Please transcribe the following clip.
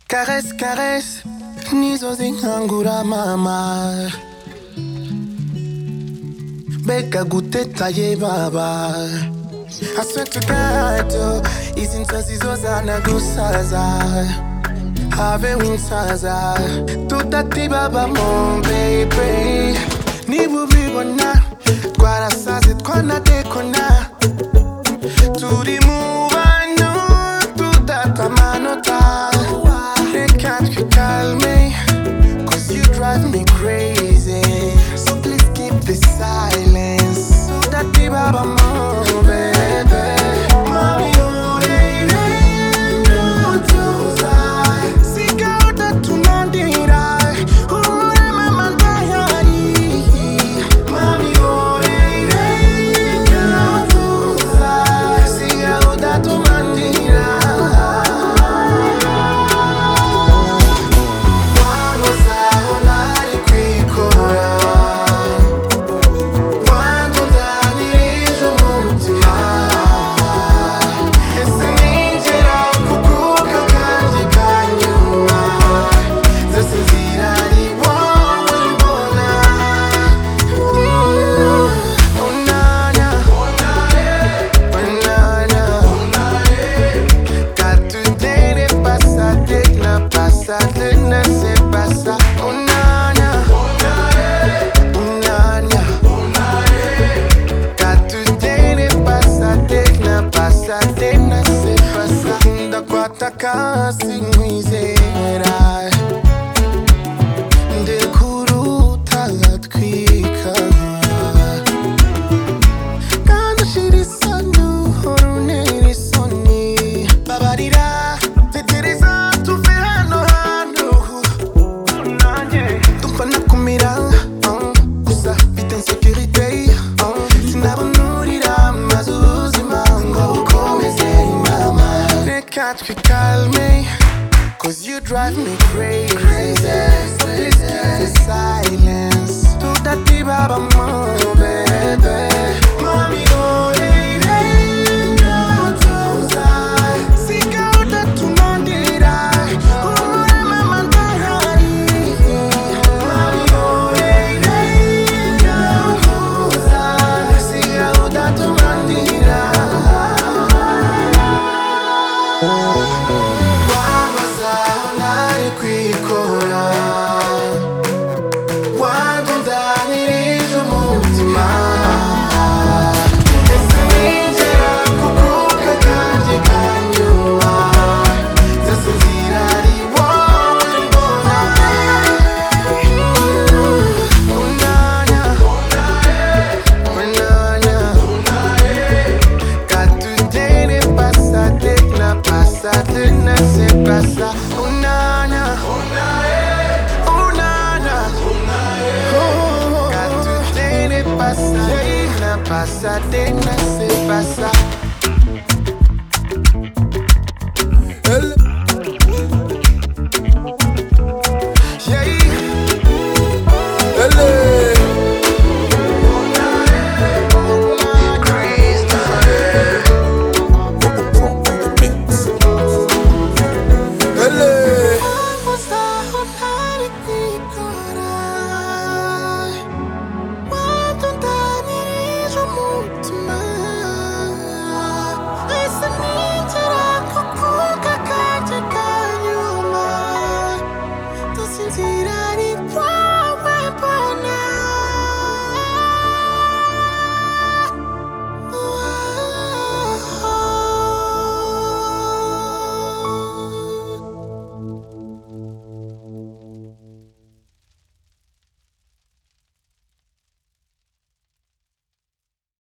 Caresse, caresse, nizo z'inkangura mama Bega gutetaye baba I swear to God, oh, izi nzozi zozana gusaza habe winsaza tutati baba mon baby niba ubibona twarasaze twanadekona turi mu bantu tudata amanota reka twikalme cause you drive me crazy so please keep the silence tudati baba mon baby Mami, oh, baby, no tuzaye. Sigauda tunandira, umurema mandayari. Mami, oh, baby, no tuzaye. Sigauda tunandira. Wano zaho nari kwikora. Wano ndanirije umutima. Ese ninjira kukuka kanjye ka nyuma Zose zirari wowe mbona Unana Unana Car today n'est pas ça, dès que la passade ne sait pas ça Unana Unana Car today n'est pas ça, dès que la passade ne sait pas ça Ndakwataka sinkwizera ndekuruta ngatwika kandi ushira isoni uhora unera isoni babarira tetereza tuve hano hantu dukona kumira uh, gusa mfite insekirite uh, sinabunurira maze ubuzima ngo bukomeze mama reka twikalme Cause you drive me crazy. So Please keep the silence. To that diva, mama, baby. Mommy, oh, lady, no, don't I? Seek out that to Mandira. Oh, my Mandahari. Mommy, oh, lady, no, don't I? Seek out that to Mandira.